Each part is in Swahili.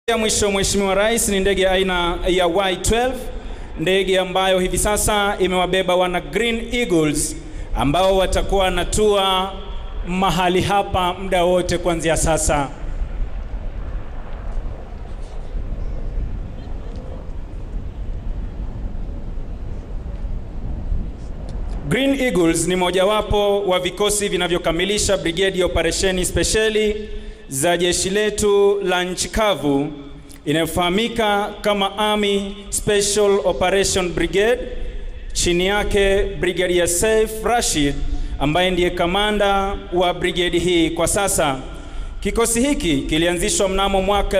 ya mwisho Mheshimiwa Rais ni ndege aina ya Y12, ndege ambayo hivi sasa imewabeba wana Green Eagles ambao watakuwa wanatua mahali hapa muda wote kuanzia sasa. Green Eagles ni mojawapo wa vikosi vinavyokamilisha brigedi ya operesheni spesheli za jeshi letu la nchi kavu inayofahamika kama Army Special Operation Brigade. Chini yake Brigadier Saif Rashid ambaye ndiye kamanda wa brigedi hii kwa sasa. Kikosi hiki kilianzishwa mnamo mwaka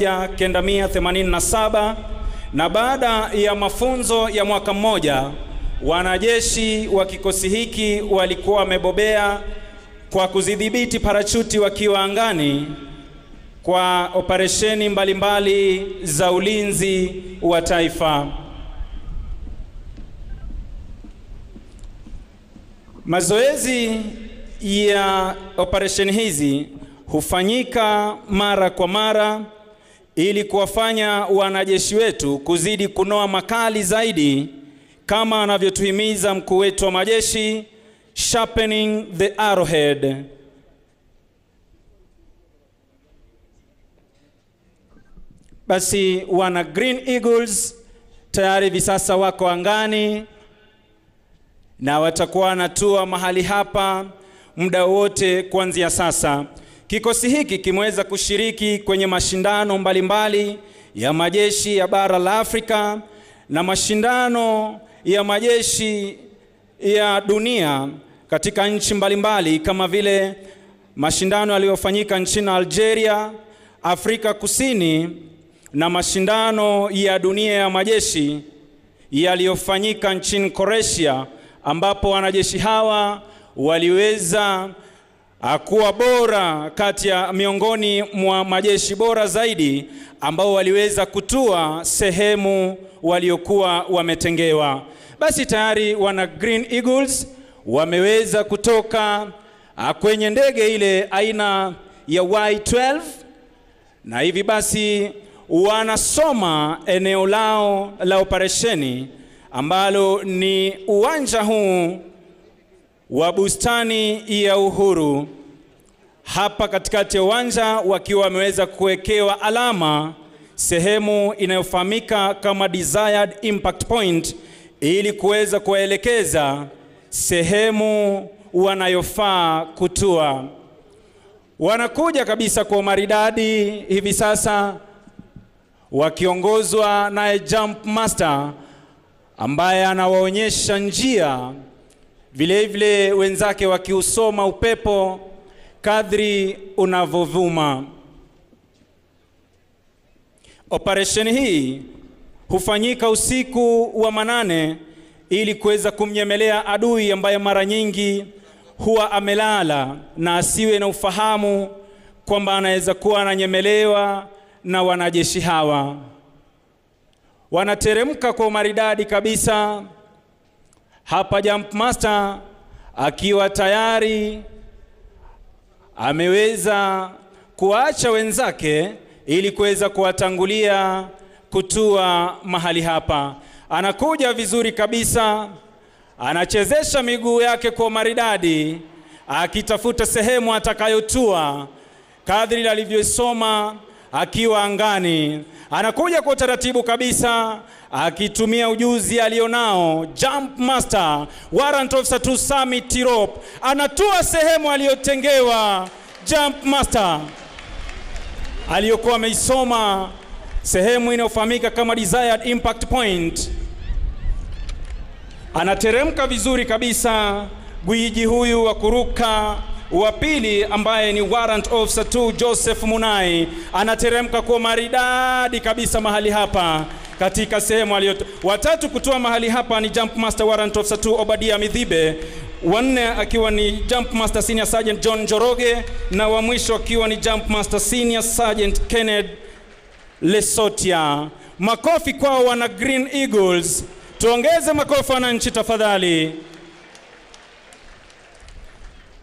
1987 na baada ya mafunzo ya mwaka mmoja wanajeshi wa kikosi hiki walikuwa wamebobea kwa kuzidhibiti parachuti wakiwa angani kwa operesheni mbalimbali za ulinzi wa taifa. Mazoezi ya operesheni hizi hufanyika mara kwa mara ili kuwafanya wanajeshi wetu kuzidi kunoa makali zaidi kama anavyotuhimiza mkuu wetu wa majeshi sharpening the arrowhead. Basi wana Green Eagles tayari hivi sasa wako angani na watakuwa wanatua mahali hapa muda wote kuanzia sasa. Kikosi hiki kimeweza kushiriki kwenye mashindano mbalimbali mbali ya majeshi ya bara la Afrika na mashindano ya majeshi ya dunia katika nchi mbalimbali kama vile mashindano yaliyofanyika nchini Algeria, Afrika Kusini na mashindano ya dunia ya majeshi yaliyofanyika nchini Croatia ambapo wanajeshi hawa waliweza kuwa bora kati ya miongoni mwa majeshi bora zaidi ambao waliweza kutua sehemu waliokuwa wametengewa. Basi tayari wana Green Eagles wameweza kutoka kwenye ndege ile aina ya Y12 na hivi basi wanasoma eneo lao la operesheni ambalo ni uwanja huu wa bustani ya Uhuru. Hapa katikati ya uwanja wakiwa wameweza kuwekewa alama sehemu inayofahamika kama desired impact point ili kuweza kuwaelekeza sehemu wanayofaa kutua. Wanakuja kabisa kwa maridadi hivi sasa wakiongozwa naye jump master ambaye anawaonyesha njia, vile vile wenzake wakiusoma upepo kadri unavovuma. Operesheni hii hufanyika usiku wa manane ili kuweza kumnyemelea adui ambaye mara nyingi huwa amelala na asiwe na ufahamu kwamba anaweza kuwa ananyemelewa na wanajeshi hawa. Wanateremka kwa umaridadi kabisa. Hapa jump master akiwa tayari ameweza kuwaacha wenzake ili kuweza kuwatangulia kutua mahali hapa. Anakuja vizuri kabisa, anachezesha miguu yake kwa maridadi, akitafuta sehemu atakayotua kadri alivyosoma akiwa angani. Anakuja kwa utaratibu kabisa, akitumia ujuzi alionao. Jump master warrant officer to Sami Tirop anatua sehemu aliyotengewa. Jump master aliyokuwa ameisoma sehemu inayofahamika kama desired impact point. Anateremka vizuri kabisa gwiji huyu wa kuruka wa pili ambaye ni warrant officer 2 Joseph Munai anateremka kwa maridadi kabisa mahali hapa katika sehemu aliyo. Watatu kutoa mahali hapa ni jump master warrant officer 2 Obadia Midhibe, wanne akiwa ni jump master senior sergeant John Njoroge na wa mwisho akiwa ni jump master senior sergeant Kenneth Lesotia. Makofi kwao wana Green Eagles. Tuongeze makofi wananchi tafadhali.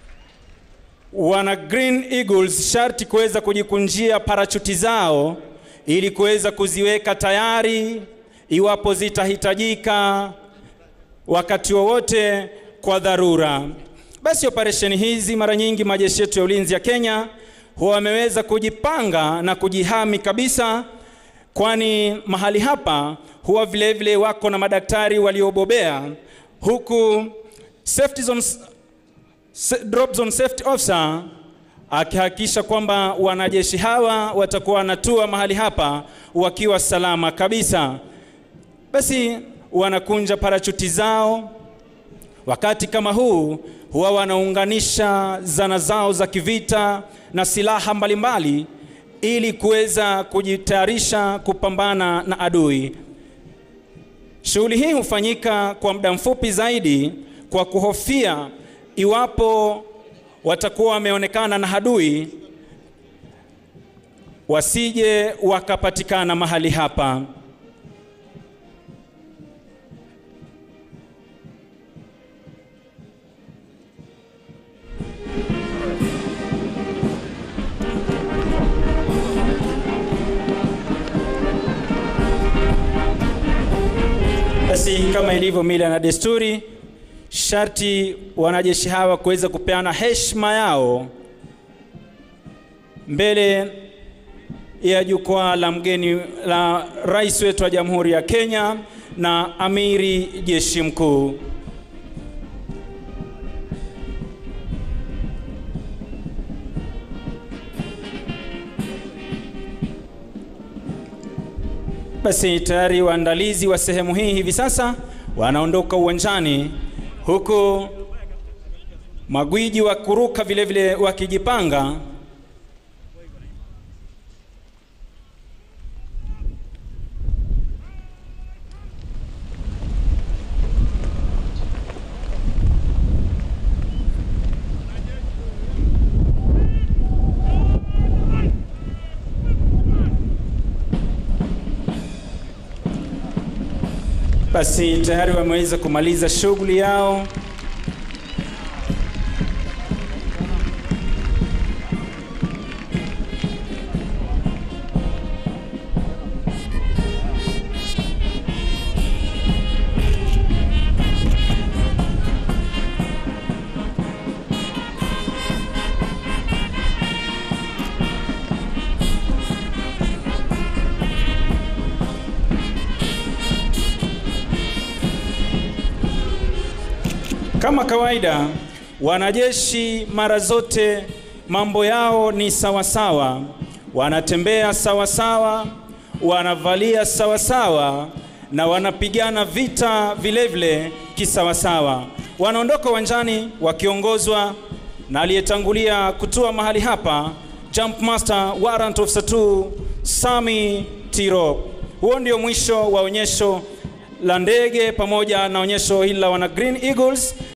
wana Green Eagles sharti kuweza kujikunjia parachuti zao ili kuweza kuziweka tayari iwapo zitahitajika wakati wowote kwa dharura. Basi operesheni hizi mara nyingi majeshi yetu ya ulinzi ya Kenya huwa wameweza kujipanga na kujihami kabisa, kwani mahali hapa huwa vile vile wako na madaktari waliobobea, huku safety zones, drop zone safety officer akihakikisha kwamba wanajeshi hawa watakuwa wanatua mahali hapa wakiwa salama kabisa. Basi wanakunja parachuti zao. Wakati kama huu huwa wanaunganisha zana zao za kivita na silaha mbalimbali ili kuweza kujitayarisha kupambana na adui. Shughuli hii hufanyika kwa muda mfupi zaidi kwa kuhofia iwapo watakuwa wameonekana na adui wasije wakapatikana mahali hapa. Basi kama ilivyo mila na desturi, sharti wanajeshi hawa kuweza kupeana heshima yao mbele ya jukwaa la mgeni la rais wetu wa Jamhuri ya Kenya na amiri jeshi mkuu. Basi tayari waandalizi wa sehemu hii hivi sasa wanaondoka uwanjani, huku magwiji wa kuruka vile vile wakijipanga. Basi tayari wameweza kumaliza shughuli yao. Kama kawaida, wanajeshi mara zote mambo yao ni sawasawa, wanatembea sawasawa, wanavalia sawasawa na wanapigana vita vilevile kisawasawa. Wanaondoka uwanjani wakiongozwa na aliyetangulia kutua mahali hapa, Jump Master Warrant Officer 2 Sami Tirop. Huo ndio mwisho wa onyesho la ndege pamoja na onyesho hili la wana Green Eagles,